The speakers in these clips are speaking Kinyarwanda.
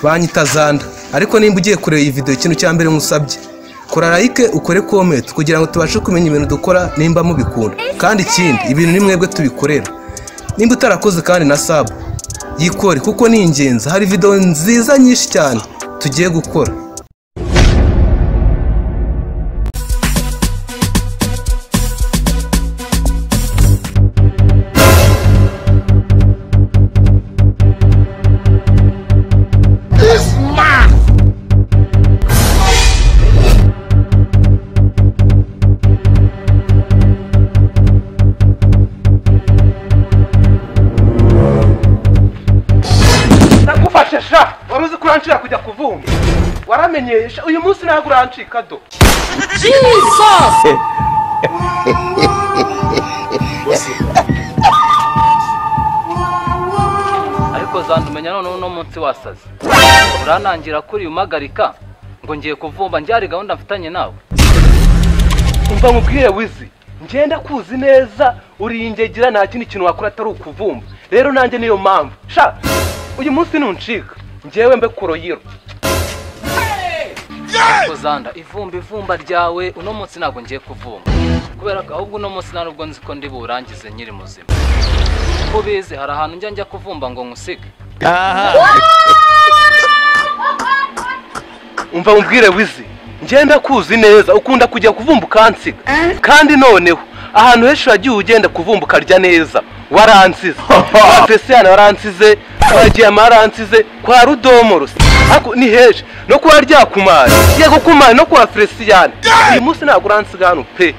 banyita zanda ariko nimba ugiye kureba iyi videwo ikintu cya mbere nkusabye kora like ukore comment kugira ngo tubashe kumenya ibintu dukora nimba mubikunda kandi ikindi ibintu ni mwebwe tubikorera nimba utarakoze kandi na sub yikore kuko ni ingenzi hari videwo nziza nyinshi cyane tugiye gukora ndagufashe sha wari uzi ko urancira kujya kuvumba waramenyeye sha uyu munsi ntabwo urancika do ariko zandumenya noneho uno munsi wasaze uranangira kuri uyu umpagarika ngo ngiye kuvumba njye hari gahunda mfitanye nawe umva nkubwire wizi ngenda kuzi neza uri ingegira nta kindi kintu wakora atari ukuvumba rero nanjye niyo mpamvu sha uyu munsi ntuncika ngewe mbe kuroyiro ariko zanda ivumba ivumba ryawe uno munsi ntabwo ngiye kuvumba kubera ko ahubwo uno munsi nta nubwo nzi ko ndi buwurangize nkiri muzima uko ubizi hari ahantu njya njya kuvumba ngo nkusige umva nkubwire wizi ngenda kuzi neza ukunda kujya kuvumba ukansiga kandi noneho ahantu henshi wagiye ugenda kuvumba ukarya neza waransize kwa fesiyani waransize kwa giyama waransize kwa rudomo rusa Ariko ni henshi no kwa ryakumari yego kumari no kwa fesiyani uyu munsi ntabwo uransiga hano pe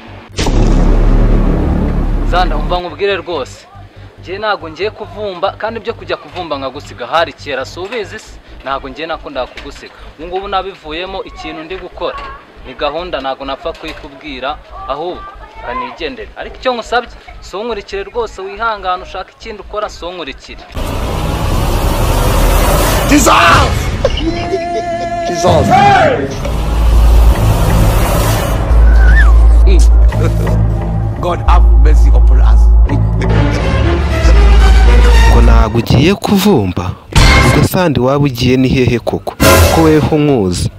zanda umva nkubwire rwose njye ntabwo ngiye kuvumba kandi ibyo kujya kuvumba nkagusiga hari kera si ubizi se ntabwo ngiye nakundaga kugusiga ubu ngubu nabivuyemo ikintu ndi gukora ni gahunda ntabwo napfa kuyikubwira ahubwo reka nigendere ariko icyo nkusabye si unkurikire rwose wihangane ushaka ikindi ukora si unkurikire God have mercy upon us. ngo ntabwo ugiye kuvumba ubwo sandi waba ugiye ni hehe koko ko weho nkuzi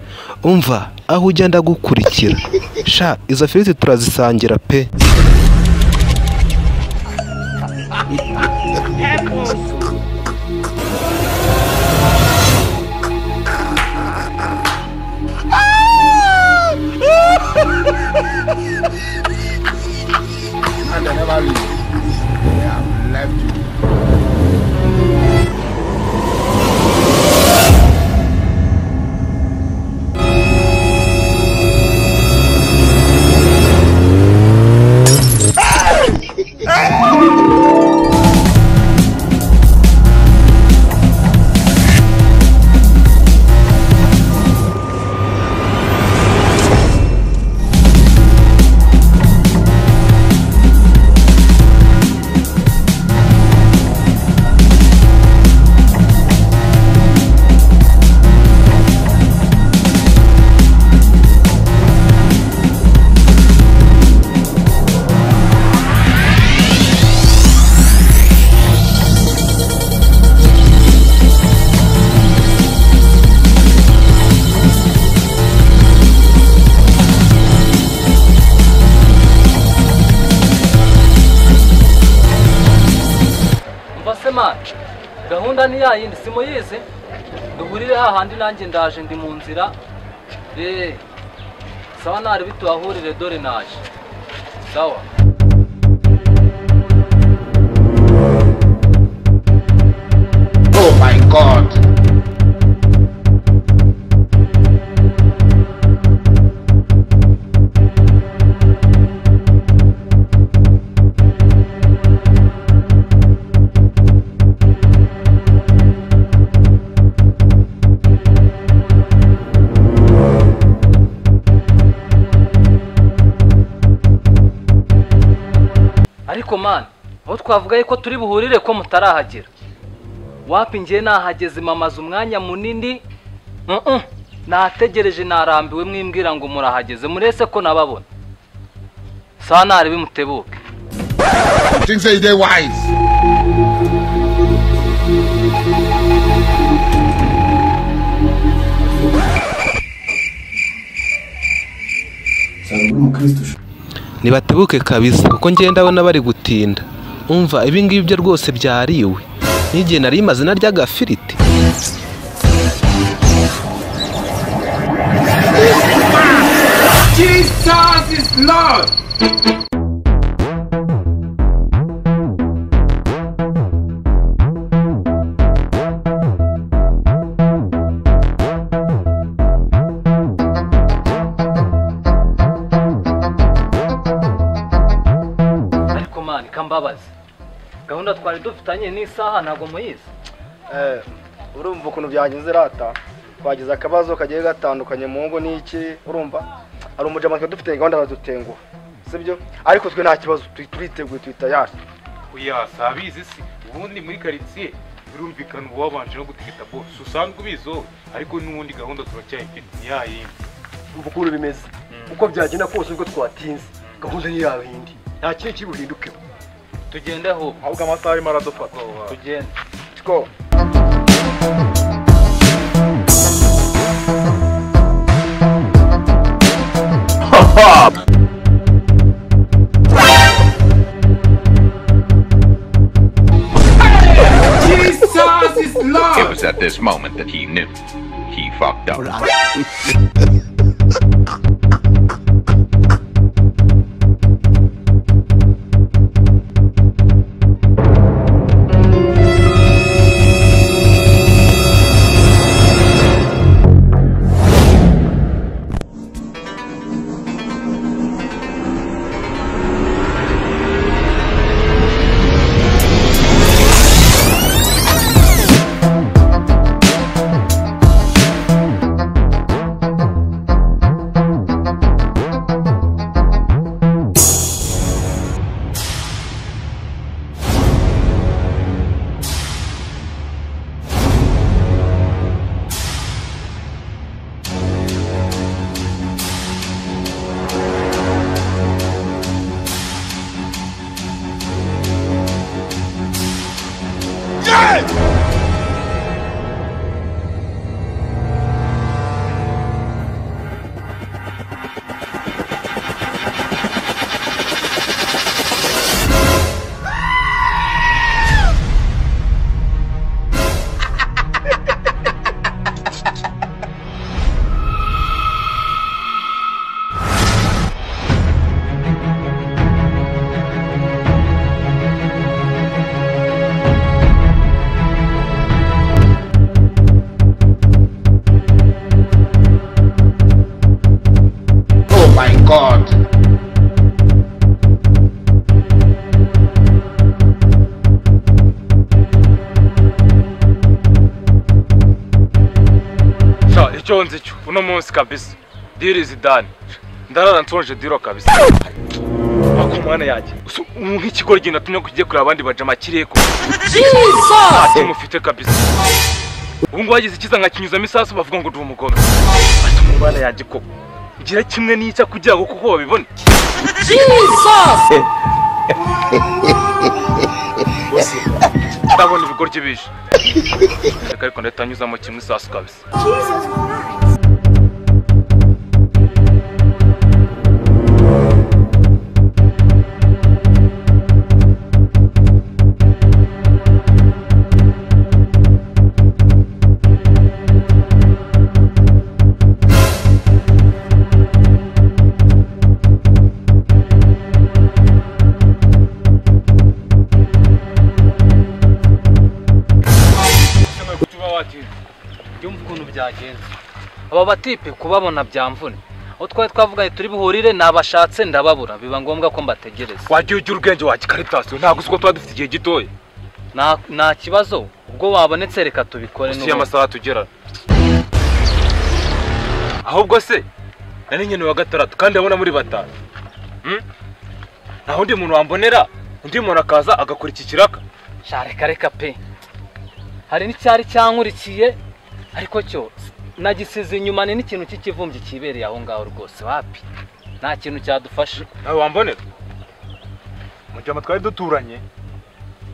umva aho ujya ndagukurikira sha izo firiti turazisangira pe And I never leave. They have left you. umva se manje gahunda ni ya yindi simuyizi duhurire hahandi nanjye ndaje ndi mu nzira eee sawa ntari bitubahurire dore naje sawa Oh my God. ariko mani aho twavuga yuko turi buhurire ko mutarahagera wapi ngiye nahageze mamaze umwanya munini Mm-mm. nategereje narambiwe mwimbwira ngo murahageze murese ko nababona sawa ntari bimutebuke You think say they wise? ntibatebuke kabisa kuko ngenda ndabona bari gutinda umva ibingibi byo rwose byariwe n'igihe nari imaze narya agafiriti Jesus is Lord. ariko mani kambabazi gahunda twari dufitanye n'isaha ntabwo muyizi Eh, urumva ukuntu byagenze rata twagize akabazo kagiye gatandukanye mu ngo n'iki urumva hari umujama twe dufite gahunda aradutenguha sibyo ariko twe nta kibazo tu- turiteguye tuhita yacu oya si abizi se ubundi muri karitsiye birumvikana uba wabanje no gutegeta bose usanzwe ubizi wowe ariko n'ubundi gahunda turacyayifite ni ya yindi ubu ukuntu bimeze uko byagenda kose ubwo twatinze gahunda ni yawe indi nta kintu kiri buhindukeho tugende ahubwo ahubwo amasaha arimo aradufata tugende go It was at this moment that he knew he fucked up. Oh my God. sha icyo nzi cyo uno munsi kabisa diri zidane ndarara nsonje diro kabisa ariko mwana yanjye usu- nk'ikigo rigenda tumye ko kigiye kureba abandi bajama kireko ati mufite kabisa ubu ngubu hagize ikiza nkakinyuzamo isasu bavuga ngo ndi umugome ati mwana yanjye ko ngira kimwe n'icya kugira ngo kuko babibone Bose, ndabona ibigoryi bije reka ariko ndahita nyuzamo kimwe isasu kabisa yumva ukuntu byagenze aba batipe kubabona byamvune aho twari twavugaye turi buhurire nabashatse ndababura biba ngombwa ko mbategereza wagiye ugira ubwenge wa gikaritasiyo ntabwo uzi ko tuba dufite igihe gitoya nta nta kibazo ubwo wabonetse reka tubikore si n'ubundi. amasaha tugera ahubwo se nari nyine wa gatandatu kandi abona muri batanu Hmm? nta wundi muntu wambonera undi muntu akaza agakora iki kiraka sha reka reka pe hari n'icyari cyankurikiye ariko cyo nagisize inyuma ni n'ikintu cy'ikivumbyi kibereye aho ngaho rwose wapi nta kintu cyadufasha nawe wambonera mu gihe twari duturanye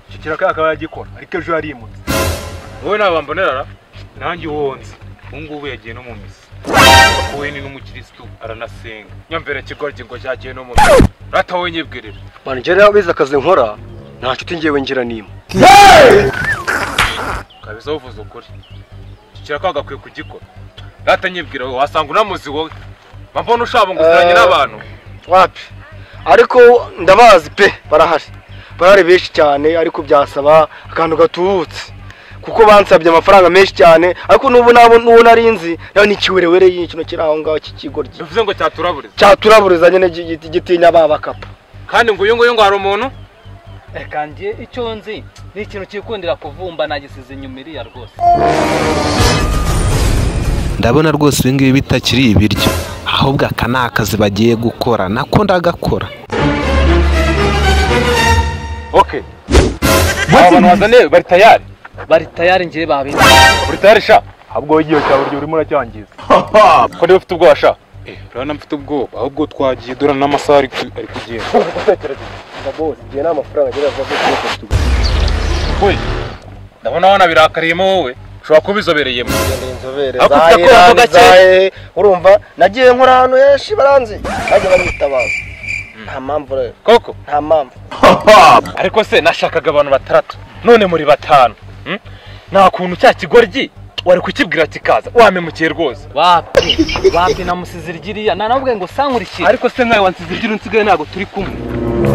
iki kiraka akaba yagikora ariko ejo yarimutse wowe ntabambonera ra nanjye uwonze ubu ngubu yagiye no mu misi ni n'umukirisitu aranasenga nyamvera kigoryi ngo cyagiye no mu mwijima rata wowe nyibwirira bana njyewe rero abizi akazi nkora nta nshuti ngewe ngira n'imwe kabisa uvuze ukuri kikira ko agakwiye kugikora rata nyibwira wowe wasanga unamuzi wowe mba mbona ushaba ngo uziranye Eh. n'abantu wapi ariko ndabazi pe barahari barahari benshi cyane ariko byasaba akantu gatubutse kuko bansabye amafaranga menshi cyane ariko n'ubu nabo n'uwo nari nzi nawe ni ikiwerewere y'ikino kiri aho ngaho cy'ikigoryi bivuze ngo cyaturaburiza cyaturaburizanye n'igitinya ba bakapa kandi ngo uyu nguyu ngo hari umuntu reka njye icyo nzi ni ikintu kikundira kuvumba nagisize inyuma iriya rwose ndabona rwose ibi ngibi bitakiri ibiryo ahubwo aka ni akazi bagiye gukora nako ndagakora oke aba bantu bazaniye bari tayari bari tayari ngewe babi buri tayari sha ahubwo wowe igihe cyawe urimo uracyangiza ko niba ufite ubwoba sha urabona mfite ubwoba ahubwo twagiye dore n'amasaha ari ku- ari kugenda we ndabona wana birakariyemo wowe ushobora kuba ubizobereyemo inzobere Ariko ufite akora ako gake. zahe urumva nagiye nkora ahantu henshi baranzi bajya bamwitabaza nta mpamvu rero koko nta mpamvu ariko se nashakaga abantu batandatu none muri batanu hmm? nta kuntu cya kigoryi wari kukibwira kikaza wamemukiye rwose wapi wapi namusize iryiriya nanabwe ngo sankurikire ariko se nkawe wansize igira unsigaye ntabwo turi kumwe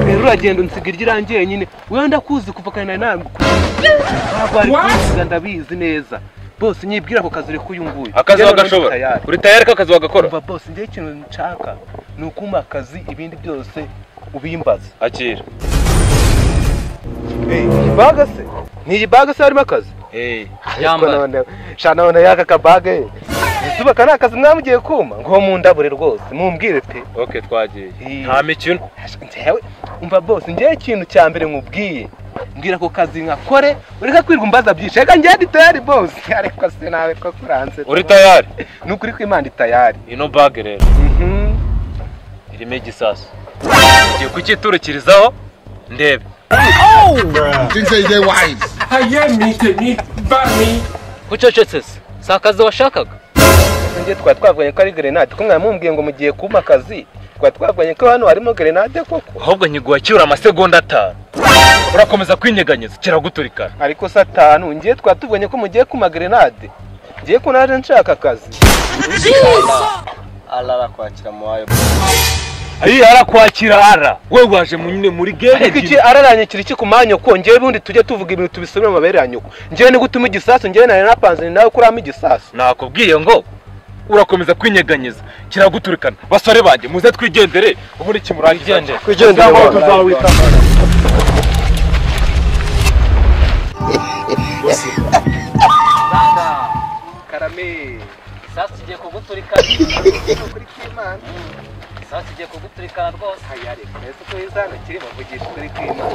rero uragenda unsiga iryirangiye nyine wenda kuzi kuva kane ntabwo ntabwo wari What? kuziga ndabizi neza bose nyibwira ako kazi uri kuyunguye akazi wagashobora uri tayari ko akazi wagakora umva bose njyewe ikintu nshaka ni ukumpa akazi ibindi byose ubimbaza akira iyi baga se ni iyi baga se harimo akazi hey. yambara shana none yaka kabaga izuba ka ni akazi mwamugiye kuma ngo mu ndabure rwose mumbwire pe ok twagiye Hey. nta mikino Ntewe umva bose njyewe ikintu cya mbere nkubwiye mbwira ako kazi nkakore ureka kwirirwa umbaza byinshi reka njyewe ndi tayari bose ariko se nawe ko kuranze uri tayari ni ukuri ko imana itayari ino bage rero irimo igisasu ngiye kukiturikirizaho ndebe Things say they wise. Aye, mite, mite, ba, mi. ucecetse se si akazi washakaga njye twari twavuganye ko ari gerenade ko mwamumbwiye ngo mugiye kumpa akazi twari twavuganye ko hano harimo gerenade koko ahubwo nyiguha kiura amasegonda atanu urakomeza kwinyeganyeza kiraguturikana ariko se atanu njyewe twari tuvuganye ko mugiye kuma gerenade ngiye ko naje nshaka akazi arara kwakira mu wayo ayi arakwakira ara wowe waje mu- nyine muri ariko iki gere araranye kiri iki ku manyoko njyewe ubundi tujye tuvuga ibintu tubisomera mu mabere ya nyoko njyewe ni gutuma igisasu njyewe nari napanze ni nawe kuramo igisasu nakubwiye ngo urakomeza kwinyeganyeza kiraguturikana basore banjye muze twigendere ubundi kimurangiye kwigendera Tuzahora tuzawita. karame isasu igiye kuguturikana isasu igiye kuguturikana rwose mbese ko izana kiri bavugisha ukuri kw'imana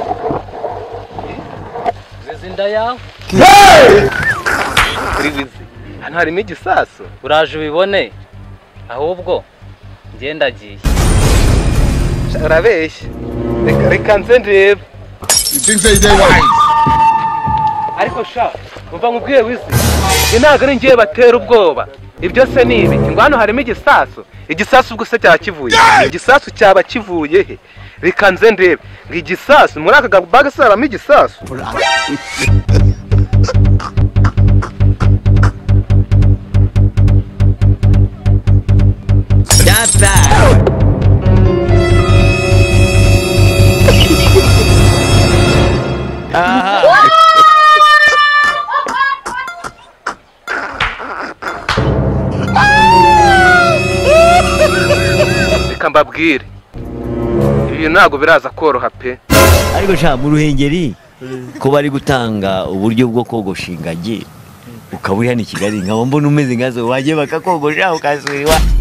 zizi inda yawe kuri wizi hano harimo igisasu uraje ubibone ahubwo njye ndagiye Sha, urabeshya reka reka nze ndebe Things say they wise. ariko sha umva nkubwiye wizi ibi ntabwo ari njyewe batera ubwoba ibyo se ni ibi ngo hano harimo igisasu igisasu ubwo se cyaba kivuye he? igisasu cyaba kivuye he reka nze ndebe ngo igisasu muri aka gabaga se haramo igisasu reka mbabwire ibi ntabwo biraza koroha pe ariko sha mu ruhengeri ko bari gutanga uburyo bwo kogosha ingagi ukaba uri hano i kigali nkaba mbona umeze nkazo wajye bakakogosha ukazwiwa